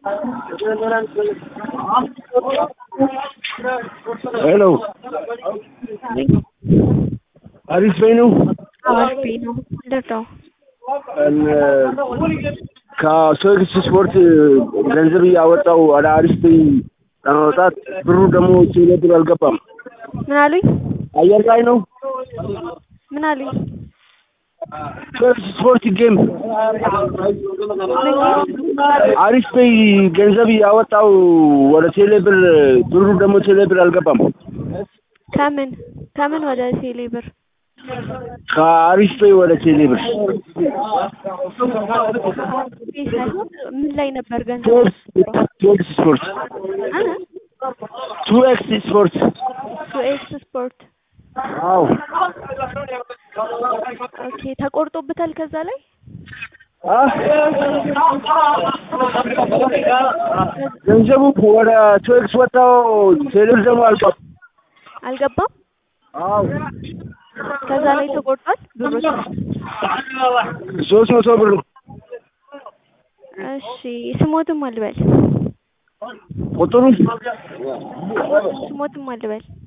ሄሎ አሪፍ በይ ነው። አዋሽ ነው ልርዳው። ከሶክስ ስፖርት ገንዘብ እያወጣው ወደ አሪፍ በይ ለማውጣት ብሩ ደግሞ ቴሌ ብር አልገባም። ምን አሉኝ? አየር ላይ ነው። ምን አሉኝ? ሶክስ ስፖርት ጌም አሪፍ በይ ገንዘብ እያወጣው ወደ ቴሌ ብር ብሩ ደግሞ ቴሌ ብር አልገባም። ከምን ከምን ወደ ቴሌ ብር? ከአሪፍ በይ ወደ ቴሌ ብር ይህ ሳይሆን ምን ላይ ነበር ገንዘብ? ቱ ኤክስ ስፖርት ቱ ኤክስ ስፖርት ቱ ኤክስ ስፖርት አዎ ኦኬ ተቆርጦበታል ከዛ ላይ አ ገንዘቡ ወደ ቱ ኤክስ ወጣው ቴሌ ብር ደግሞ አልገባም። አልገባም አዎ ከዛ ላይ ተቆርጧል ብሩ ሶስት መቶ ብር ነው። እሺ ስሞትም አልበል ቁጥሩ ስሞትም አልበል